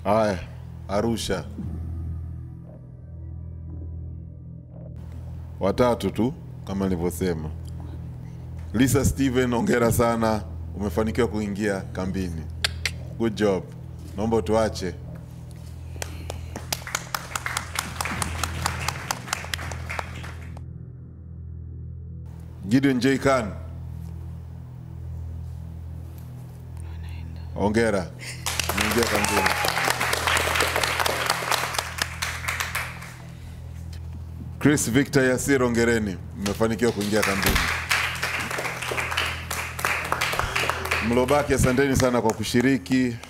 Haya, Arusha. Watatu tu kama nilivyosema. Lisa Steven, ongera sana, umefanikiwa kuingia kambini. Good job. Naomba tuache. Gideon J. Khan. Ongera. Umeingia kambini. Chris Victor Yasir, ongereni, mmefanikiwa kuingia kambini. Mlobaki, asanteni sana kwa kushiriki.